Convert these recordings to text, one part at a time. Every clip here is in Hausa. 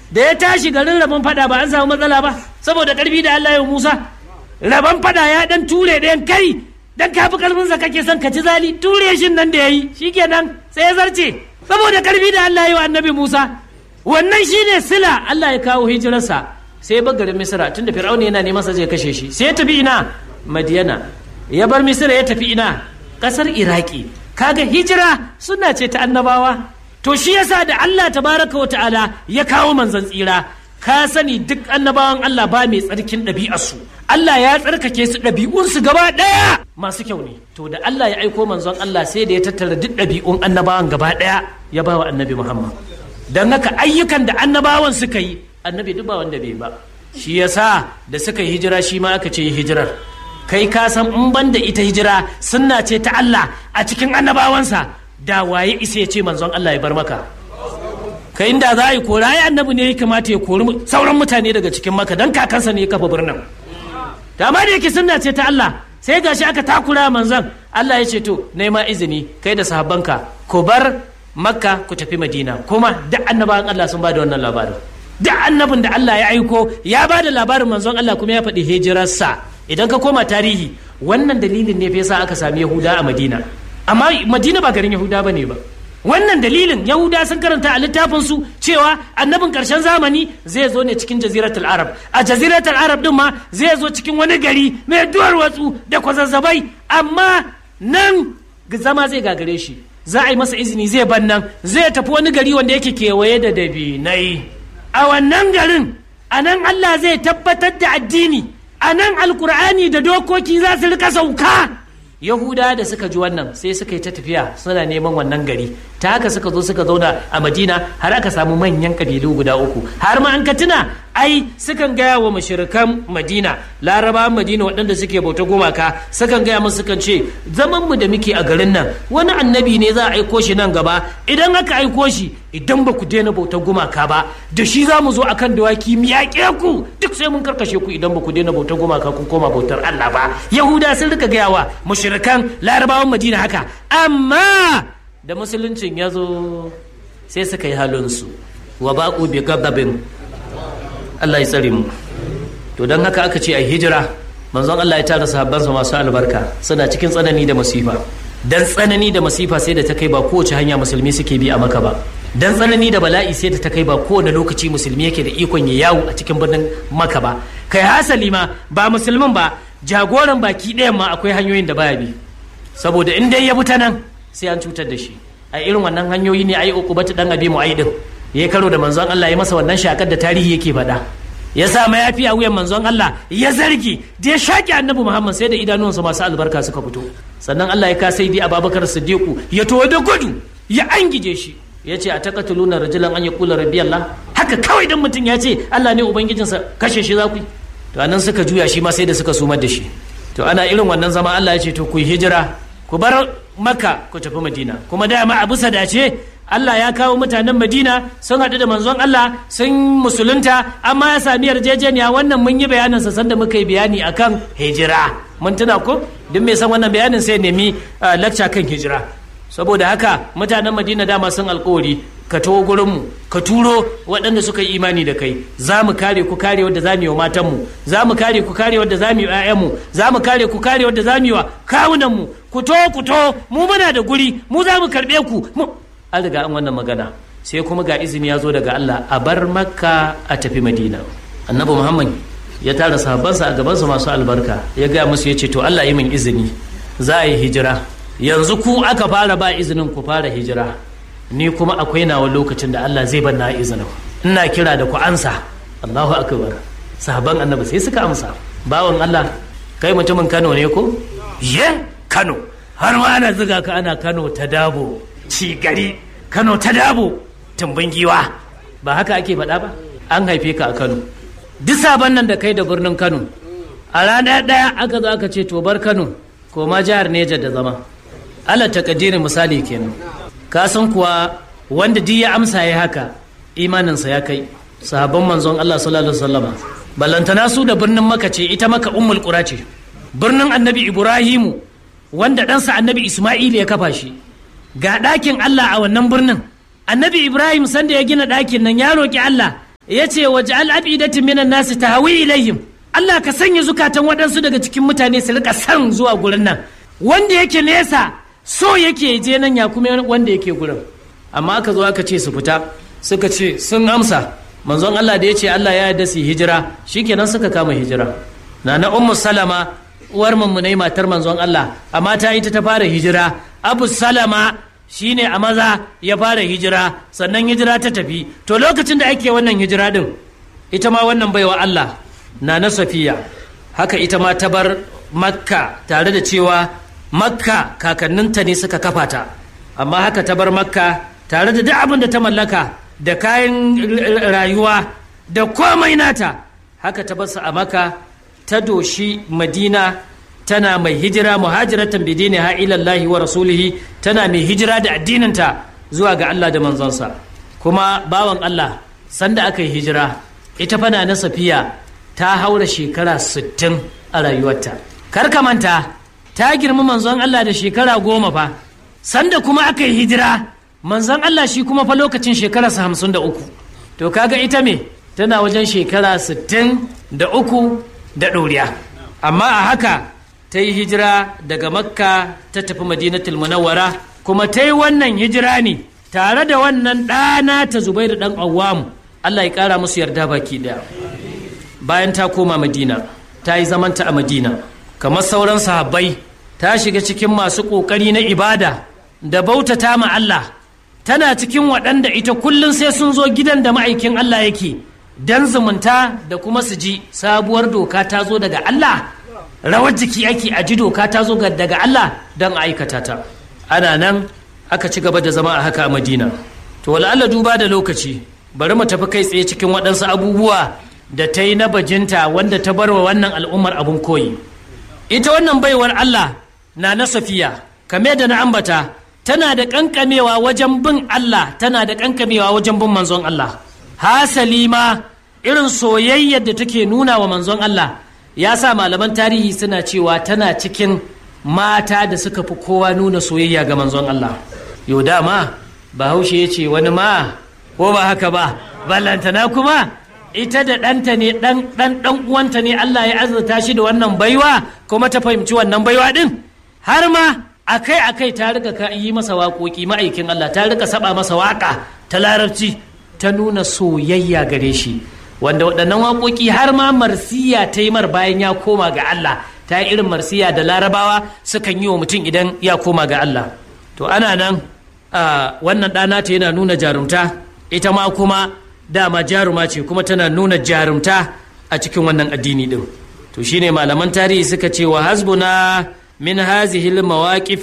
da ya tashi garin rabon fada ba an samu matsala ba saboda karfi da Allah ya Musa rabon fada ya dan ture ɗayan kai dan kafi karfinsa kake son ka ci zali ture shin nan da yayi shikenan sai ya zarce saboda karfi da Allah ya wa annabi Musa wannan shine sila Allah ya kawo hijirarsa sai bar garin Misra tunda Fir'auna yana neman sa zai kashe shi sai ya tafi ina Madiyana ya bar Misra ya tafi ina kasar Iraki kaga hijira suna ce ta annabawa to shi yasa da Allah tabaraka wa ta'ala ya kawo manzon tsira ka sani duk annabawan Allah ba mai tsarkin ɗabi'arsu Allah ya tsarkake su ɗabi'unsu gaba ɗaya masu kyau ne to da Allah ya aiko manzon Allah sai da ya tattara duk ɗabi'un annabawan gaba ɗaya ya ba wa annabi Muhammad don haka ayyukan da annabawan suka yi annabi duk ba wanda bai ba shi yasa da suka yi hijira shi ma aka ce yi hijirar kai ka san in ban da ita hijira sunna ce ta Allah a cikin annabawansa da waye isa ya ce manzon Allah ya bar maka ka inda za a yi kora ya annabi ne ya kamata ya kori sauran mutane daga cikin maka don kakansa ne ya kafa birnin da amma da yake sunna ce ta Allah sai gashi aka takura manzon Allah ya ce to nema izini kai da sahabbanka ku bar makka ku tafi madina kuma duk annabawan Allah sun ba da wannan labarin duk annabin da Allah ya aiko ya ba da labarin manzon Allah kuma ya faɗi hijirarsa idan ka koma tarihi wannan dalilin ne fa yasa aka sami yahuda a madina amma madina ba garin yahuda bane ba wannan dalilin yahuda sun karanta a littafin su cewa annabin karshen zamani zai zo ne cikin jaziratul arab a jaziratul arab din ma zai zo cikin wani gari mai duwar watsu da kwazazzabai amma nan zama zai gagare shi za a yi masa izini zai ban nan zai tafi wani gari wanda yake kewaye da dabinai a wannan garin a nan allah zai tabbatar da addini a nan alkur'ani da dokoki za su rika sauka yahuda da suka ji wannan sai suka yi ta tafiya suna neman wannan gari ta haka suka zo suka zauna a madina har aka samu manyan kabilu guda uku har ma an ka tuna ai sukan gaya wa mashirikan madina larabawan madina waɗanda suke bauta gumaka sukan gaya musu sukan ce zaman mu da muke a garin nan wani annabi ne za a aiko shi nan gaba idan aka aiko shi idan ba ku daina bautar gumaka ba da shi za mu zo akan dawaki mu yaƙe ku duk sai mun karkashe ku idan ba ku daina bautar gumaka kun koma bautar Allah ba yahuda sun rika gaya wa mushrikan larabawan madina haka amma da musuluncin ya zo sai suka yi halinsu wa baƙu bi gababin Allah ya tsare mu to don haka aka ce a hijira manzon Allah ya tara sahabbansa masu albarka suna cikin tsanani da masifa dan tsanani da masifa sai da ta kai ba kowace hanya musulmi suke bi a maka ba dan tsanani da bala'i sai da ta kai ba kowane lokaci musulmi yake da ikon ya yawo a cikin birnin maka ba kai hasali ma ba musulmin ba jagoran baki ɗayan ma akwai hanyoyin da baya bi saboda in dai ya bi ta nan sai an cutar da shi a irin wannan hanyoyi ne ai ukubatu dan abi mu'aidin ya karo da manzon Allah ya masa wannan shakar da tarihi yake faɗa ya sa mayafi a wuyan manzon Allah ya zargi da ya shaƙi annabi Muhammad sai da idanuwansa masu albarka suka fito sannan Allah ya ka sai dai Abubakar Siddiqu ya to da gudu ya angije shi ya ce a taqatuluna rajulan an yaqula rabbi Allah haka kawai dan mutum ya ce Allah ne ubangijinsa kashe shi za ku to anan suka juya shi ma sai da suka sumar da shi to ana irin wannan zama Allah ya ce to ku hijira ku bar Makka ku tafi Madina kuma dama abu dace Allah ya kawo mutanen Madina sun haɗu da manzon Allah sun musulunta amma ya sami yarjejeniya wannan mun yi bayanin sa sanda muka yi bayani akan hijira mun tuna ko duk mai san wannan bayanin sai nemi lakca kan hijira saboda haka mutanen Madina dama sun alkawari ka taho gurinmu ka turo waɗanda suka yi imani da kai za mu kare ku kare wadda za mu yi wa matanmu za mu kare ku kare wadda za mu yi wa 'ya'yanmu za mu kare ku kare wadda za mu yi wa kawunanmu ku to ku to mu muna da guri mu za mu karɓe ku an riga an wannan magana sai kuma ga izini ya zo daga Allah a bar makka a tafi madina annabi muhammad ya tara sahabbansa a gabansa masu albarka ya gaya musu ya ce to Allah yi min izini za a yi hijira yanzu ku aka fara ba izinin ku fara hijira ni kuma akwai nawa lokacin da Allah zai banna izinin ina kira da ku ansa Allahu akbar sahabban annabi sai suka amsa bawan Allah kai mutumin Kano ne ko ye Kano har ma ana zuga ka ana Kano ta dabo ci gari Kano ta dabo tumbin giwa ba haka ake faɗa ba an haife ka a Kano duk sabon nan da kai da birnin Kano a rana ɗaya aka zo aka ce to bar Kano ko ma jihar Neja da zama Allah takaddirin misali kenan ka san kuwa wanda duk ya amsa ya haka imaninsa ya kai sahabban manzon Allah sallallahu alaihi wasallama ballantana su da birnin maka ce ita maka ummul qura ce birnin annabi ibrahimu wanda ɗansa annabi isma'il ya kafa shi ga ɗakin Allah a wannan birnin annabi ibrahim sanda ya gina ɗakin nan ya roƙi Allah ya ce waje al'abidatin minan nasu ta hawi ilayhim Allah ka sanya zukatan waɗansu daga cikin mutane su rika san zuwa gurin nan wanda yake nesa so yake je nan ya kuma wanda yake gurin amma aka zo aka ce su fita suka ce sun amsa manzon Allah da ya ce Allah ya yarda su hijira shikenan suka kama hijira na na ummu salama uwar mummunai matar manzon Allah amma ta ita ta fara hijira abu salama shine a maza ya fara hijira sannan hijira ta tafi to lokacin da ake wannan hijira din ita ma wannan baiwa Allah na na safiya haka ita ma ta bar makka tare da cewa makka kakanninta ne suka kafa ta amma haka ta bar makka tare da duk abin da ta mallaka da kayan rayuwa da komai nata haka ta basu a maka ta doshi madina tana mai hijira muhajiratan bidini ha ilallahi wa rasulihi tana mai hijira da addininta zuwa ga Allah da manzonsa kuma bawan Allah sanda aka yi hijira ita fana na safiya ta haura shekara 60 a rayuwarta kar ka manta ta girma manzon Allah da shekara goma fa sanda kuma aka yi hijira manzon Allah shi kuma fa lokacin shekararsa hamsin da uku to kaga ita me tana wajen shekara sittin da uku da ɗoriya amma a haka ta yi hijira daga makka ta tafi madinatul munawwara kuma ta yi wannan hijira ne tare da wannan ɗana ta zubairu ɗan awwamu Allah ya ƙara musu yarda baki ɗaya bayan ta koma madina ta yi zamanta a madina kamar sauran sahabbai ta shiga cikin masu ƙoƙari na ibada da bautata ma Allah tana cikin waɗanda ita kullum sai sun zo gidan da ma'aikin Allah yake don zumunta da kuma su ji sabuwar doka ta zo daga Allah rawar jiki ake a ji doka ta zo daga Allah don aikata ta ana nan aka ci gaba da zama a haka a madina to wala Allah duba da lokaci bari mu tafi kai tsaye cikin waɗansu abubuwa da ta yi na bajinta wanda ta bar wa wannan al'ummar abun koyi ita wannan baiwar Allah na na safiya kame da na ambata tana da kankamewa wajen bin Allah tana da kankamewa wajen bin manzon Allah hasali ma irin soyayyar da take nuna wa manzon Allah ya sa malaman tarihi suna cewa tana cikin mata da suka fi kowa nuna soyayya ga manzon Allah yau dama bahaushe ya ce wani ma ko ba haka ba ballantana kuma ita da ɗanta ne ɗan ɗan uwanta ne Allah ya azurta shi da wannan baiwa kuma ta fahimci wannan baiwa ɗin har ma akai akai ta rika yi masa waƙoƙi ma'aikin Allah ta rika saba masa waƙa ta larabci ta nuna soyayya gare shi wanda waɗannan waƙoƙi har ma marsiya ta yi mar bayan ya koma ga Allah ta yi irin marsiya da larabawa sukan yi wa mutum idan ya koma ga Allah to ana nan wannan ɗana ta yana nuna jarumta ita ma kuma dama jaruma ce kuma tana nuna jarumta a cikin wannan addini ɗin to shine malaman tarihi suka ce wa hasbuna من هذه المواقف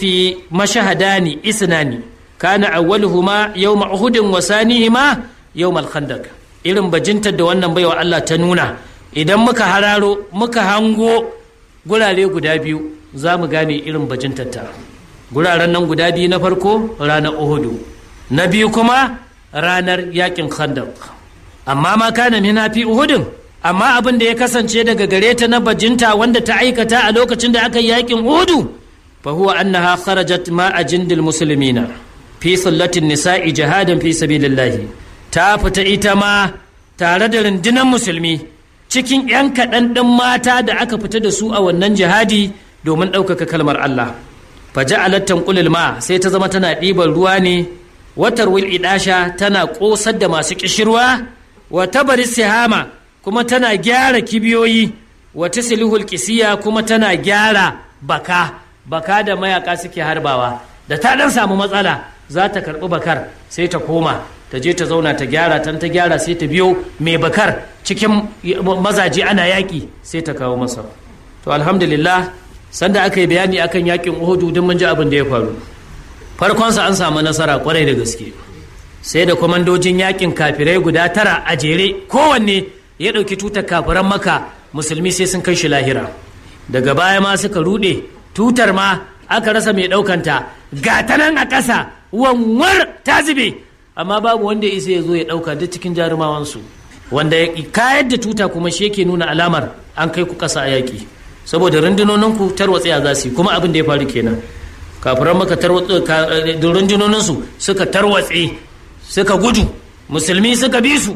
مشهدان إثنان كان أولهما يوم أحد وثانيهما يوم الخندق irin bajintar da wannan baiwa Allah ta nuna idan muka hararo muka hango gurare guda biyu za mu gane irin bajintar ta guraren nan guda biyu na farko ranar Uhudu na biyu kuma ranar yakin khandaq amma ma kana mina fi Uhudun amma abin da ya kasance daga gare ta na bajinta wanda ta aikata a lokacin da aka yi yakin hudu fa huwa annaha kharajat ma ajindil muslimina fi sallatin nisa'i jihadan fi sabilillahi ta fita ita ma tare da rundunar musulmi cikin yan kaɗan ɗin mata da aka fita da su a wannan jihadi domin ɗaukaka kalmar Allah fa ja'alat tanqulul ma sai ta zama tana ɗiban ruwa ne watar wil idasha tana ƙosar da masu kishirwa wa tabari sihama kuma tana gyara kibiyoyi wata silihul kisiya kuma tana gyara baka baka da mayaka suke harbawa da ta dan samu matsala za ta karbi bakar sai ta koma ta je ta zauna ta gyara tan ta gyara sai ta biyo mai bakar cikin mazaje ana yaƙi sai ta kawo masa to alhamdulillah sanda aka yi bayani akan yakin uhudu don mun ji abin da ya faru farkonsa an samu nasara kwarai da gaske sai da kwamandojin yakin kafirai guda tara a jere kowanne ya ɗauki tutar kafiran maka musulmi sai sun kai shi lahira daga baya ma suka ruɗe tutar ma aka rasa mai ɗaukanta ga ta nan a ƙasa wanwar ta zube amma babu wanda isa ya zo ya ɗauka duk cikin jarumawansu wanda ya kayar da tuta kuma shi yake nuna alamar an kai ku ƙasa a yaƙi saboda rundunoninku tarwatsaya za su yi kuma abin da ya faru kenan kafiran maka rundunoninsu suka tarwatse suka gudu musulmi suka bi su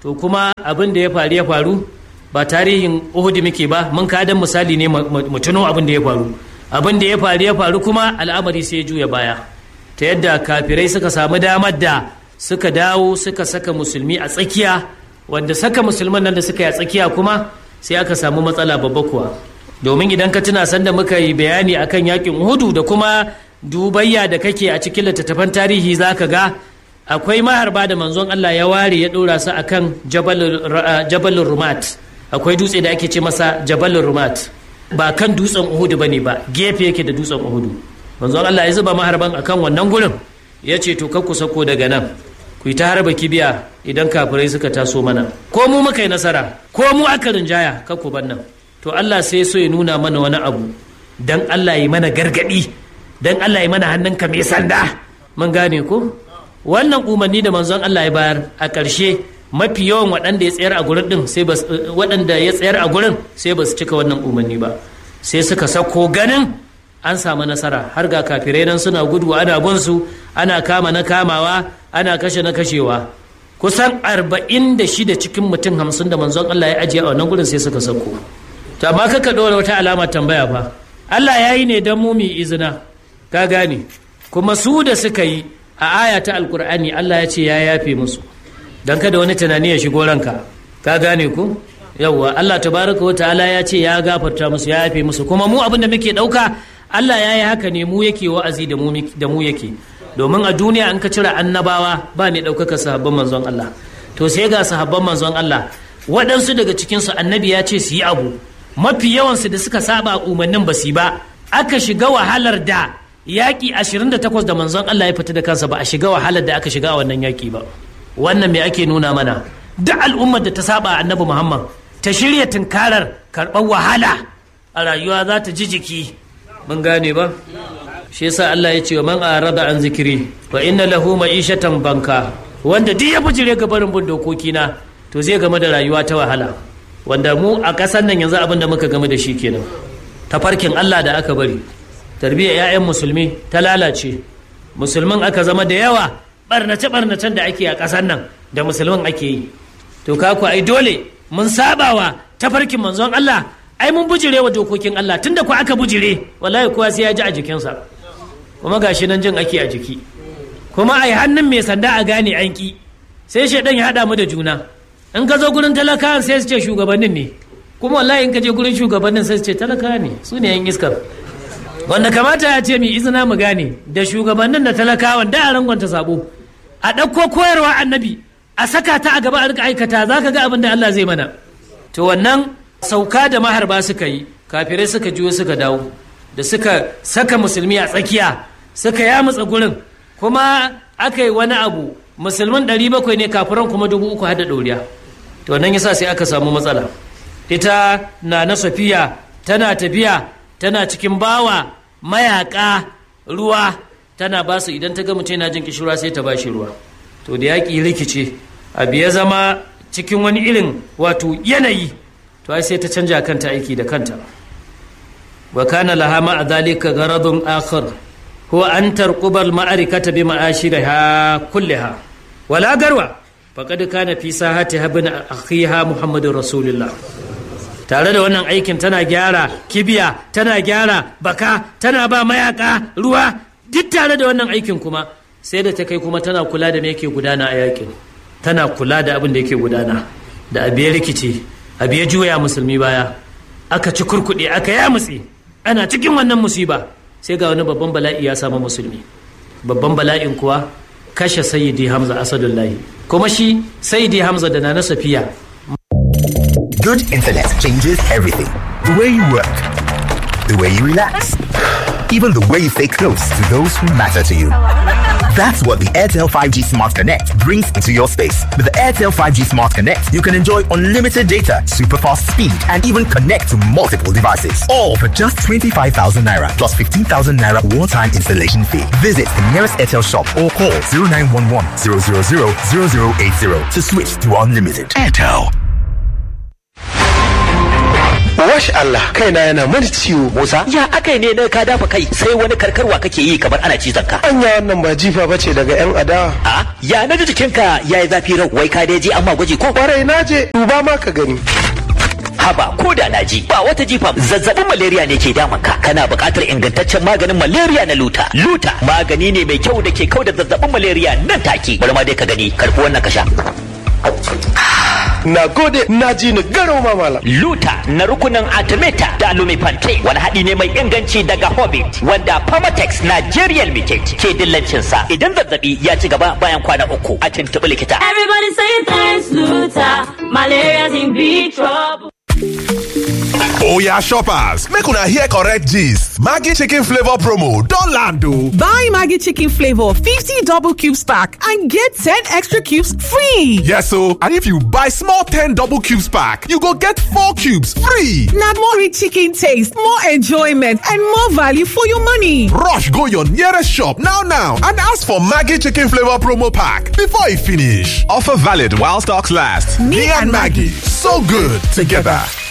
to kuma abin da ya faru ya faru ba tarihin uhud muke ba mun kadan misali ne mu tuno abin da ya faru abin da ya faru ya faru kuma al'amari sai ya juya baya ta yadda kafirai suka samu damar da suka dawo suka saka musulmi a tsakiya wanda saka musulman nan da suka yi a tsakiya kuma sai aka samu matsala babba kuwa domin idan ka tuna sanda muka yi bayani akan yakin uhudu da kuma dubayya da kake a cikin littattafan tarihi za ka ga akwai maharba da manzon Allah ya ware ya ɗora su akan jabalin rumat akwai dutse da ake ce masa jabalin rumat ba kan dutsen uhudu bane ba gefe yake da dutsen uhudu manzon Allah ya zuba maharban akan wannan gurin ya ce to ku sako daga nan ku yi ta harba kibiya idan kafirai suka taso mana ko mu muka yi nasara ko mu aka rinjaya ku ban nan to Allah sai so ya nuna mana wani abu dan Allah yi mana gargadi dan Allah yi mana hannunka mai sanda mun gane ko wannan umarni da manzon Allah ya bayar a ƙarshe mafi yawan waɗanda ya tsayar a gurin din sai ba waɗanda ya tsayar a gurin sai ba su cika wannan umarni ba sai suka sako ganin an samu nasara har ga kafirai nan suna gudu ana gunsu ana kama na kamawa ana kashe na kashewa kusan arba'in da shida cikin mutum hamsin da manzon Allah ya ajiye a wannan gurin sai suka sako to amma kaka ɗora wata alama tambaya fa Allah ya yi ne don mu mu izina ka gane kuma su da suka yi a aya ta alkur'ani Allah ya ce ya yafe musu don kada wani tunani ya shigo ranka ka gane ku yawwa Allah tabaraka wa ta'ala ya ce ya gafarta musu ya yafe musu kuma mu abin da muke ɗauka Allah ya yi haka ne mu yake wa'azi da mu yake domin a duniya an ka cire annabawa ba mai ɗaukaka sahabban manzon Allah to sai ga sahabban manzon Allah waɗansu daga cikinsu annabi ya ce su yi abu mafi yawansu da suka saba umarnin ba su ba aka shiga wahalar da yaƙi 28 da manzon Allah ya fita da kansa ba a shiga wahalar da aka shiga a wannan yaƙi ba wannan me ake nuna mana duk al'ummar da ta saba annabi Muhammad ta shirya tunkarar karɓar wahala a rayuwa za ta ji jiki mun gane ba shi yasa Allah ya ce wa man arada an zikiri wa inna lahu ma'ishatan banka wanda duk ya bujire ga barin bin dokoki na to zai game da rayuwa ta wahala wanda mu a ƙasar nan yanzu abin da muka game da shi kenan tafarkin Allah da aka bari tarbiyyar 'ya'yan musulmi ta lalace musulmin aka zama da yawa barnace barnacen da ake a ƙasar nan da musulmin ake yi to kaku ai dole mun sabawa tafarkin manzon Allah ai mun bujire wa dokokin Allah tunda ku aka bujire wallahi kowa sai ya ji a jikinsa kuma gashi nan jin ake a jiki kuma ai hannun mai sanda a gane an ki sai shaidan ya hada mu da juna in ka zo gurin talakawan sai su ce shugabannin ne kuma wallahi in ka je gurin shugabannin sai su ce talakawa ne su ne yan iskar wanda kamata ya ce mi izina mu gane da shugabannin da talakawan da a rangonta sabo a ɗauko koyarwa annabi a saka ta a gaba a rika aikata za ka ga abin da Allah zai mana to wannan sauka da maharba suka yi kafirai suka juyo suka dawo da suka saka musulmi a tsakiya suka yamutsa gurin kuma aka yi wani abu musulman ɗari bakwai ne kafiran kuma dubu uku hada ɗoriya to nan yasa sai aka samu matsala ita na na safiya tana tafiya tana cikin bawa mayaka ruwa tana ba su idan ta ga mutum yana jin kishirwa sai ta ba shi ruwa to da yaƙi rikice abu ya zama cikin wani irin wato yanayi to ai sai ta canja kanta aiki da kanta wa kana laha ma'a dhalika gharadun akhar huwa an tarquba al-ma'arikata bi ma'ashiriha kulliha wala garwa faqad kana fi sahatiha bin akhiha muhammadur rasulullah tare da wannan aikin tana gyara kibiya tana gyara baka tana ba mayaka ruwa duk tare da wannan aikin kuma sai da ta kai kuma tana kula da me yake gudana a yakin tana kula da abin da yake gudana da abu ya rikice abu ya juya musulmi baya aka ci kurkuɗe aka ya mutse ana cikin wannan musiba sai ga wani babban bala'i ya samu musulmi babban bala'in kuwa kashe sayyidi hamza asadullahi kuma shi sayyidi hamza da nana safiya Good internet changes everything. The way you work, the way you relax, even the way you stay close to those who matter to you. That's what the Airtel 5G Smart Connect brings into your space. With the Airtel 5G Smart Connect, you can enjoy unlimited data, super fast speed, and even connect to multiple devices. All for just 25,000 naira plus 15,000 naira one time installation fee. Visit the nearest Airtel shop or call 0911 000 0080 to switch to unlimited. Airtel. Wash Allah kaina yana mani ciwo. Musa ya akai ne na ka dafa kai sai wani karkarwa kake yi kamar ana cizon ka. Anya wannan ba jifa bace daga yan adawa. A ya na ji jikinka yayi zafi rau wai ka dai je amma gwaji ko? Kwarai na je duba ma ka gani. Haba ko da na ji ba wata jifa zazzabin malaria ne ke damun ka kana buƙatar ingantaccen maganin malaria na luta. Luta magani ne mai kyau da ke kau da zazzabin malaria nan take. Bari ma dai ka gani karɓi wannan ka sha. Na gode na ji ni garau ma malam. Luta na rukunin Artemata da Lumifante wani haɗi ne mai inganci daga Hobbit wanda Pharmatex Nigerian Limited ke dillancinsa idan zazzabi ya ci gaba bayan kwana uku a tuntuɓi likita. Everybody say thanks, Luther. Malaria's in big trouble. Oya shoppers, make una hear correct gist. Maggi chicken flavor promo don land o. Buy Maggie Chicken Flavor 50 double cubes pack and get 10 extra cubes free. Yes o, and if you buy small 10 double cubes pack, you go get 4 cubes free. Now more rich chicken taste, more enjoyment, and more value for your money. Rush go your nearest shop now now and ask for Maggi chicken flavor promo pack before e finish. Offer valid while stocks last. Me and Maggie, so good together.